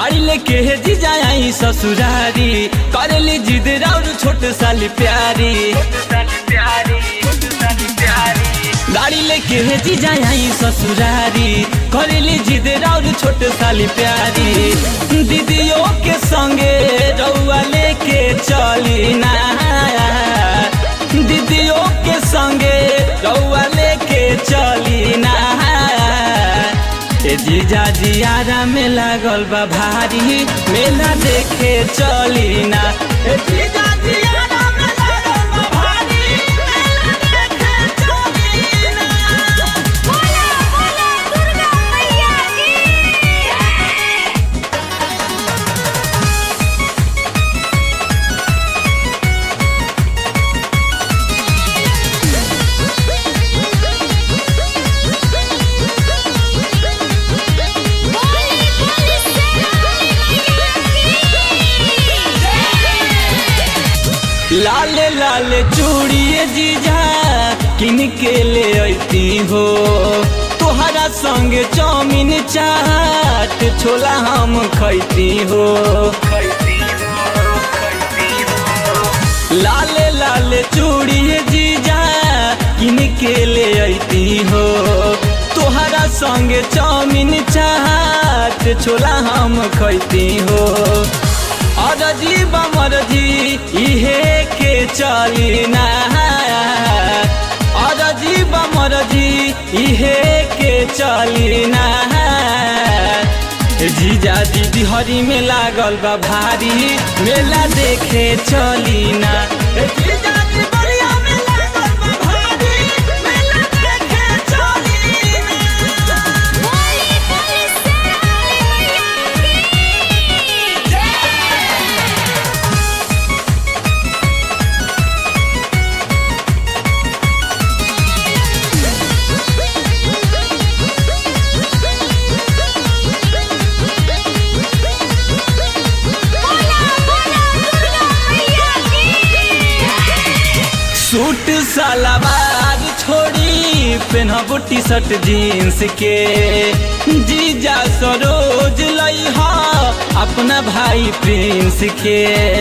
गाड़ी लेके हे जी जाई ससुरारी करेली जिद राउर छोट साली प्यारी गाड़ी लेके हे जी जाई ससुरारी करेली जिद राउर छोट साली प्यारी दीदियों के संगे रउआ लेके चली ना दीदियों के संगे रउआ लेके चली ना ए जीजा जियारा में लागल बा भारी मेला देखे चली ना ए जीजा जियारा में लागल बा भारी मेला देखे चली ना बोला बोला दुर्गा मैया की बोली बोली शेरावाली मैया की लाल लाल चूड़िए जीजा किन के ले अती हो तोहरा संग चाउमीन चाट छोला हम खैती हो लाल लाल चूड़िए जीजा किन के ले अती हो तोहरा संग चाउमीन चाट छोला हम खैती हो अरजी बमरजी इहे के चली ना अरजी बमरजी इहे के चली ना जीजा दीदी हरी में लागल बा भारी मेला देखे चली ना जीजा जी बड़िया में लागल बा भारी मेला देखे चली ना बोली बोली शेरावाली मैया की बोला बोला दुर्गा मैया की सूट सलवार छोड़ी पहनब टी शर्ट जीन्स के जीजा सरोज लई अपना भाई प्रिंस के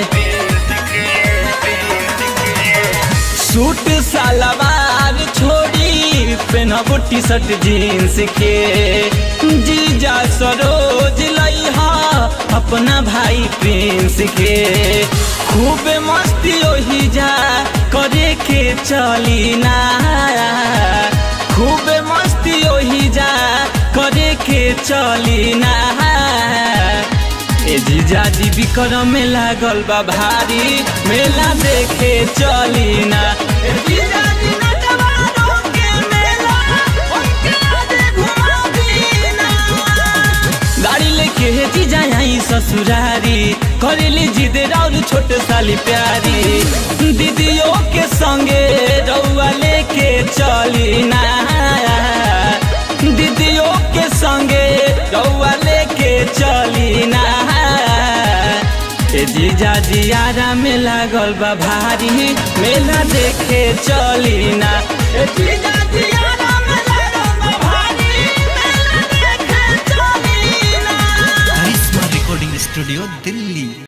सूट सलवार छोड़ी पहनब टी शर्ट जीन्स के जीजा सरोज लई अपना भाई प्रिंस के खूब मस्ती ओही जा करे के चली ना खूब मस्ती ओही जा करे के चली ना ए जीजा जी विक्रम में लागल बा भारी मेला देखे चली ना ए जीजा जी नटवारों के मेला, उनके आगे घुमा दीना। गाड़ी लेके हे जीजा आई ससुरारी करेली जिद राउर छोट साली प्यारी दीदियों के संगे रउआ लेके चली ना दीदियों के संगे रउआ लेके चली ना ए जीजा जियारा में लागल बा भारी मेला देखे चल